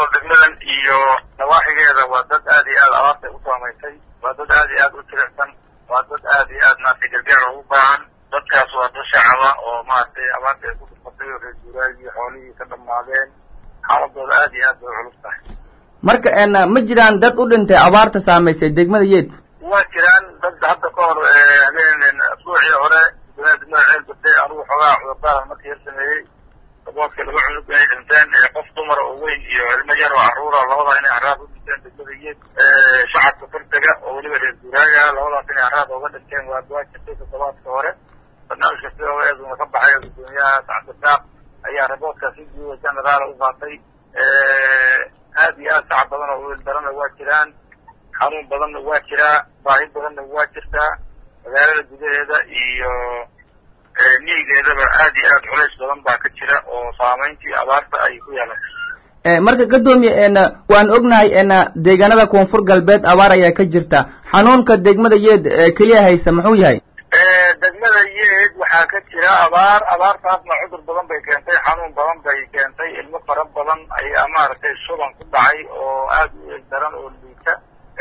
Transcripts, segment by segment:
nool degmadan iyo nawaaxigeeda waa dad aad iyo aad abaarta u saamaysay waa dad aad iyo aad u jilicsan waa dad aad iyo aad maaragtay gargaar ugu baahan dadkaas waa dad shacaba oo maaragtay abaarta ay ku dhufatay oo reer guuraagii xoolihii ka dhammaadeen xaaladooda aad iyo aad bay culus tahay marka n ma jiraan dad u dhintay abaarta saamaysay degmada yeed waa jiraan dad hadda ka hor habeen asbuucii hore gudaha degmada ceel badde anugu xoogaa cudurdaara markii yar sameeyey daboodka laba cunug ay dhinteen qof dumara oo weyn iyo ilmo yar oo carruura labada inay haraad u dhinteen degmada yeed shacabka fartega oo weliba reer guuraaga labadaas inay haraad ooga dhinteen waa waa jirtay toddobaadka hore barnaamijka sidoeeduna ka baxay gudoomiyaha sacabdiraaq ayaa raboodkaas si guuda generaala u qaatay aad iyo aad shacab badan oo wiil darana waa jiraan xanuun badanna waa jiraa baahi badanna waa jirtaa magaalada gudaheeda iyo miyigeedaba aad iyo aad culays badan baa ka jira oo saamayntii abaarta ay ku yeelatay marka gadoomiye n waan ognahay n deegaanada koonfur galbeed abaar ayaa ka jirta xanuunka degmada yeed keliya haysa muxuu yahay degmada yeed waxaa ka jira abaar abaartaasna cudur badan bay keentay xanuun badan bay keentay ilmo fara badan ayaa maaragtay shuban ku dhacay oo aad u eeg daran oo liita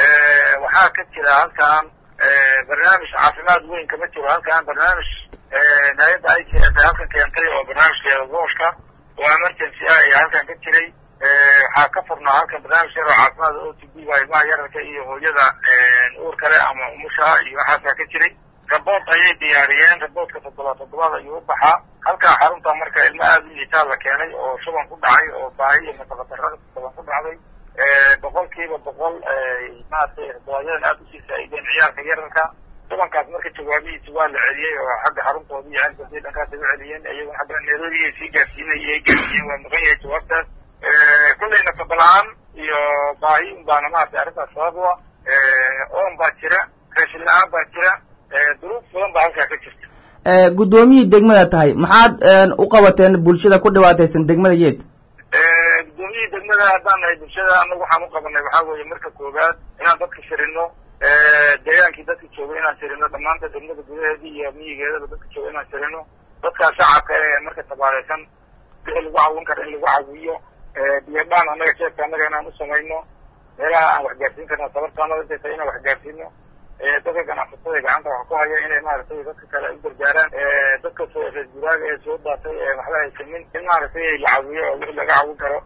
waxaa ka jira halkan barnaamij caafimaad weyn kama jiro halkan barnaamij hay-adda ay keentay halkan keentay oo barnaamijkeeda gooshka oo emergency ah ayaa halkan ka jiray waxaa ka furnaa halkan barnaamij yar oo caafimaad o t b ga ilmaha yararka iyo hooyada uur kale ama umushaha iyo waxaasaa ka jiray rabood ayay diyaariyeen raboodka toddobaad toddobaad ayuu u baxaa halkaa xarunta marka ilmo aada u liitaa la keenay oo shuban ku dhacay oo baahi iyo nafaqadarrada badan ku dhacday boqol kiiba boqol maaragtay raboodadan aada usii faa'iideen ciyaalka yararka shubankaas marka jawaabihiisa waa la celiyey oo xagga xaruntooda iyo ceelkooda dhankaas ay u celiyeen iyaguna xagga nairobi ay sii gaarsiinay ay gaarsiiyeen waa maqan yahay jawaabtaas kullay nafaqa la-aan iyo baahi un baana maaragtay arrintaas sabab u ah oon baa jira raashin la-aan baa jira duruuf badan baa halkaa ka jirta guddoomiyii degmada tahay maxaad u qabateen bulshada ku dhibaataysan degmada yeed guddoomiyihii degmada haddaan nahay bulshada anagu waxaan u qabanay waxaa weeye marka koowaad inaan dadka shirino deegaankii dadka jooga inaan shirino dhammaanta degmada gudaheedii iyo miyigeedaba dadka jooga inaan shirino dadkaa shacabka ee marka tabaaleysan wixii lagu cawin kara in lagu cawiyo biyadhaan annaga jeebka annaga inaan u samayno meelaha aan waxgaarsiin karna sabartaanada intay tahay inaan waxgaarsiino dadka ganacsatada gacanta wax ku haya inay maaragtay dadka kale u gargaaraan dadka reer guraaga ee soo daatay ee waxba haysanin in maaragtay la cawiyo oo wixii laga cawin karo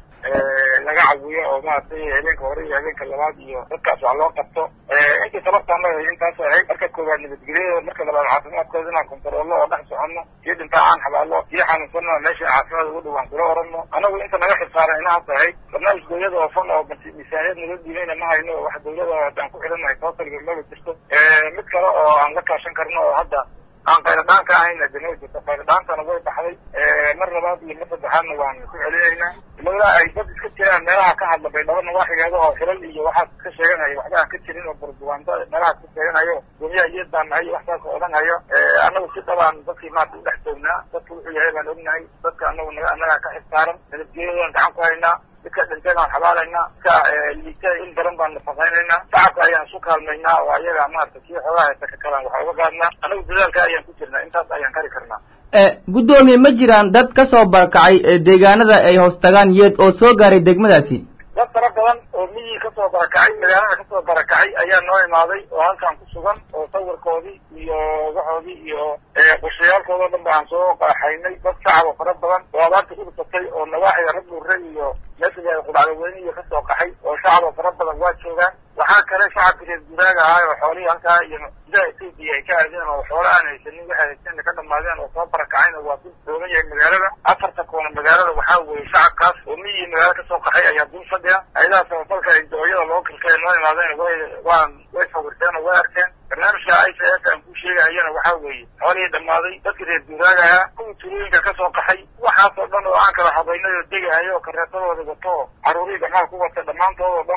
laga cawiyo oo maaragtay habeenka hore iyo habeenka labaad iyo dadkaas wax loo qabto intii sababta annaga intaas ahayd marka koowaad nabadgelyada marka labaad caafimaadkooda inaan kontaroolno oo dhex soconno iyo dhintaa aan xabaallo iyo xanuunsanno meesha caafimaad ugu dhawaan kula oranno anagu inta naga xilsaaran inahaas ahayd barnaamij dawlada oo fan oo miisaaniyad nala dhiibayna ma hayno wax dawlada haddaan ku xidhannahay tootalga maba jirto mid kale oo aan la kaashan karno oo hadda aan qayladhaan ka ahayna de ma jirto qayladhaantana way baxday mar labaad iyo mar saddexaadna waan ku celinaynaa ilaa ay dad iska jiraan meelaha ka hadla baydhabo nawaaxigeeda oo xilal iyo waxaas ka sheeganayo waxba aan ka jirin oo burbuwaanta meelahaas ka sheeganayo guryaha iyad baan nahay wax saas oo odhanayo annagu si dhabaan dadkii maarata udhex joognaa dadka wuxuu yahay baan ognahay dadka anagu naga annagaa ka xilsaaran nabadgelyadaan gacan ku haynaa dadka dhinteen aan xabaalaynaa dadka liita in daran baan nafaqaynaynaa shacabka ayaan isu kaalmaynaa oo ayaga maarata kii xoogaa haysta ka kalaan waxa uga gaadnaa anagu dadaalka ayaan ku jirnaa intaas ayaan kari karnaa guddoomiye ma jiraan dad ka soo barakacay deegaanada ay hoos tagaan yeed oo soo gaaray degmadaasi dad fara badan oo miyii kasoo barakacay magaalada kasoo barakacay ayaa noo imaaday oo halkan ku sugan oo sawirkoodii iyo waxoodii iyo qorshayaalkoodao dhan ba aan soo qaaxaynay dad shacab oo fara badan oo abaarta ku dhusatay oo nawaaxiga rag dhuure iyo meesha qudacdaweyne iyo kasoo qaxay oo shacab oo fara badan waa joogaan waxaa kale shacabka reer guraaga ahaa oo xoolihii halkaa iyo gudaha etoobiya ay ka aadeen oo xoolo aan haysanin waxay haysteen ka dhamaadeen oo soo barakacayna waa ku doogan yahay magaalada afarta koona magaalada waxaa weeye shacabkaas oo miyii magaala kasoo qaxay ayaa dul fadhiya ayadaha samafalka dooyada loo kilkay noo imaadeen way waan way sawirteen oo way arkeen barnaamijka i c f aan ku sheegayana waxaa weeye xoolihii dhammaaday dadka reer guraaga ahaa kuwii tulooyinka kasoo qaxay waxaas oo dhan oo aan kala habaynay oo degahayo oo kareetadooda wato oo caruurihii gamaha ku wata dhammaantood oo dhan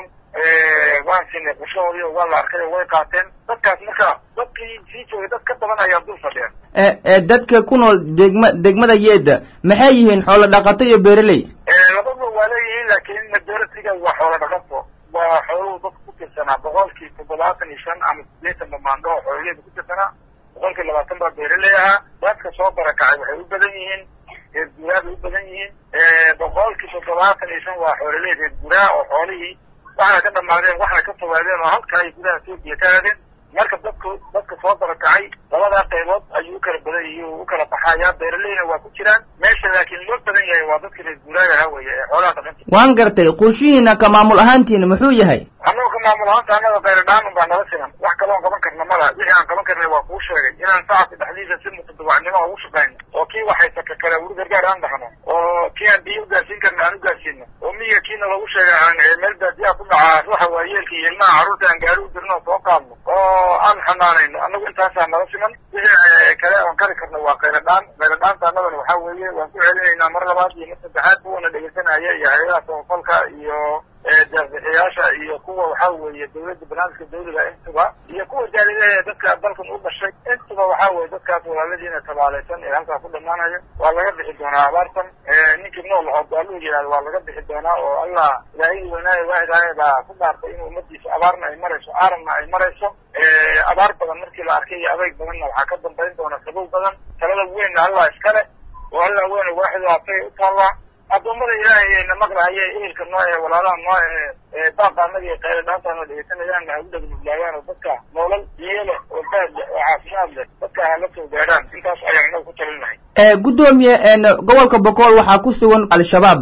waan sinay qorshahoodii oo waa la arkay oo way qaateen dadkaas marka dadkii sii joogay dad ka badan ayaa dul fadhiyeen dadka ku nool degma degmada yeeda maxay yihiin xoolo dhaqato iyo beeraley labadba waa leeyihiin laakiin majoritiga waa xoolo dhaqato waa xooluhu dadka ku tirsanaa boqolkii toddobaatan iyo shan ama sideetan bamaando oo xoolaheeda ku tirsanaa boqolkii labaatan baa beeraley ahaa dadka soo barakacay waxay u badan yihiin reer guuraabay u badan yihiin boqolkii toddoba toddobaatan iyo shan waa xoololey reer guraa oo xoolihii waxna ka dhamaadeen waxna ka fogaadeen oo halkaa ay gudaha etoobiya ka aadeen marka dadku dadka soo darakacay labadaa qaybood ayuu u kala badan yahi u kala baxayaa beeraleyna waa ku jiraan meesha laakiin loo badan yahay waa dadka reer guuraaga ha weeye ee xoolaha dhaqanta waan gartay qorshihiina ka maamul ahaantiina muxuu yahay annago ka maamul ahaanta annaga khayradhaanun baa nala siman wax kaloon qaban karna mala wixii aan qaban karnay waa kuu sheegay inaan shacabka dhexdiisa si mutadawacnimo ugu shaqayno oo kii waxaysa ka kale weli gargaar aan dhahno oo kii aan biyo ugaarsiin karna aan ugaarsiino oo miyiga kiina lagu sheegay aan meel baadiyaa ku dhacaa ruuxa waayeelka iyo ilmaha carruurta aan gaari u dirno oo soo qaadno oo aan xanaanayno annagu intaasaa nala siman wixii kale oon kari karno waa khayradhaan khayradhaanta annagana waxaa weeye waan ku celinaynaa mar labaad iyo mar saddexaad kuwana dhegeysanaya iyo hay-adaha samafalka iyo deeqbixiyaasha iyo kuwa waxaa weeye dawladda barnaamijka dawliga intuba iyo kuwa jaalidaha ee dadka dalkan u dhashay intuba waxaa weye dadkaas walaaladiina tabaalaysan ee halkaa ku dhamaanaya waa laga bixi doonaa abaartan ninkii nool oo gaaluu yihahdo waa laga bixi doonaa oo allah ilaahigii weynaaye waahidahay baa ku dhaartay in ummadiisa abaarna ay marayso aaranna ay marayso abaar badan markii la arkay iyo adeyg badanna waxaa ka dambayn doona sabow badan talada weynna allah iskale oo allah weyn waaxida asagay u taallaa addoommada ilaahay na maqlahaye ehelka noo ee walaalaha noo ee baaqaanada iyo qayladhaantaana dhegeysanayaan ha u dhegnuglaagaan oo dadka noolal biyo leh oo baad leh oo caafimaad leh dadka ha la soo gaadhaan intaas ayaan inagu ku talinahay guddoomiye gobolka bokool waxaa ku sugan al-shabaab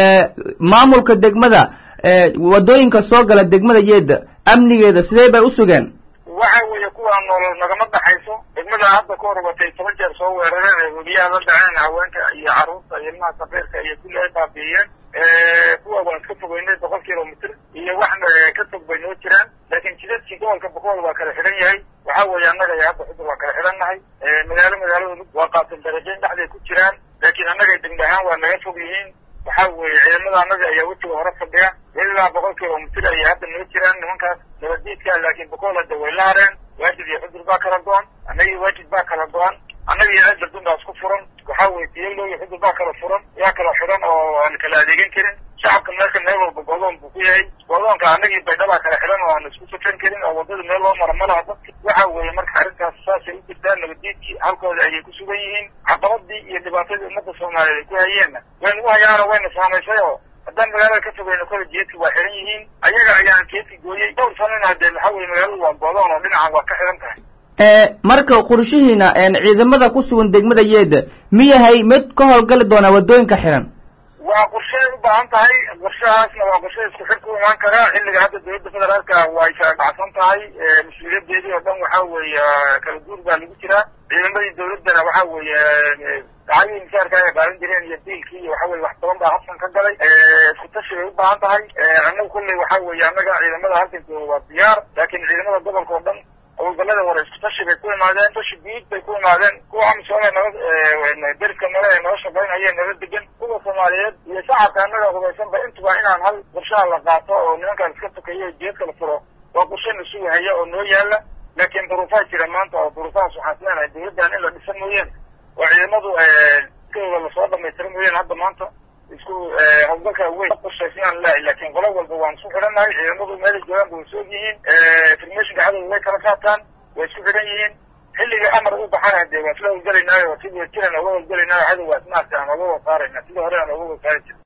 maamulka degmada wadooyinka soo gala degmada yeeda amnigeeda sidee bay u sugeen waxa weeye kuwaa noolol nagama dhaxayso degmada hadda ka horbatay toban jeer soo weerareen ee webiyaha la dhaceen haweenka iyo carruurta iyo ilmaha safiirka iyo kulli ay baabi'iyeen kuwa waan iska fogeynay boqol kilomitr iyo waxna ka fog bay noo jiraan laakiin jidadkii gobolka boqol waa kala xidhan yahay waxa weeye annaga iyo hadda xudur waa kala xidhan nahay magaalo magaalada waa qaatan darajayn dhexday ku jiraan laakiin annaga degme ahaan waa naga fog yihiin waxa weeye ciidamada annaga ayaa wejiga hore fadhiya ilaa boqol kilomitr ayay hadda noo jiraan nimankaas nabadiidka laakiin boqol hadda way la hareen waajib iyo xudur baa kala go-an annaga iyo waajib baa kala go-an annaga iyo aadardun baa isku furan waxa weye tiyalo iyo xudur baa kala furan yaa kala xidhan oo aan kala adeegan karin shacabka meelka meel walba godoon buu ku yahay godoonka annagii baydhabaa kala xidhan oo aan isku safran karin oo waddada meel loo mara ma laha dadka waxa weeye marka arrintaas saasay u jirtaa nabadiidkii halkooda ayay ku sugan yihiin caqabadii iyo dhibaatadii ummadda soomaaliyeed ay ku hayeenna waynu u hayaano wayna saamaysay oo haddaan magaalada ka fogeyno kole jeedki waa xihan yihiin ayaga ayaan jeedki gooyey dhowr sanana dee waxa weye magaaladu waa godoon oo dhinacan waa ka xidhan tahay marka qorshihiina ciidamada ku sugan degmada yeeda miyahay mid ka howlgali doonaa waddooyinka xihan waa qorshay u baahan tahay qorshahaasna waa qorshe isku xir ku imaan karaa xilliga hadda dawladda federaalka way kala dhacsan tahay mas-uuliyadeedii oo dhan waxa weeye kala guur baa lagu jiraa ciidamadii dawladdana waxa weeye dacadii misaarka ay qaadan jireen iyo diilkii iyo waxa weye wax badan baa habsan ka galay isku tashi bay u baahan tahay annagu kolley waxa weeye annaga ciidamada halkankooda waa diyaar laakiin ciidamada gobolka oo dhan howlgallada hore isku tashi bay ku imaadeen tashi guud bay ku imaadeen kuwa amisoome nala deriska nale ee nala shaqaynaya nala degan kuwa soomaaliyeed iyo shacabka annaga hubaysanba intuba inaan hal qorshaha la qaato oo nimankaan iska tukayo jeedka la furo waa qorshe na sugahaya oo noo yaala laakiin duruufaa jira maanta oo duruufahaas waxaan leenahay dawladdan in la dhisan mooyeen oo ciidamadu kooda lasoo dhamaystira mooyeen hadda maanta isku hawlgalka weyn qorshaysnaan lehay laakiin qolo walba waan isku xidhannahay ciidamadu meelay joogaan ba way soog yihiin informationka cadowga way kala qaataan way isku xidhan yihiin xilliga amar u baxana dee waa isla hawlgelaynaayo sidii jiran oga hawlgelaynaayo cadow waa ismaarta aan oga wasaarayna sidii hore aan oga wasaari jir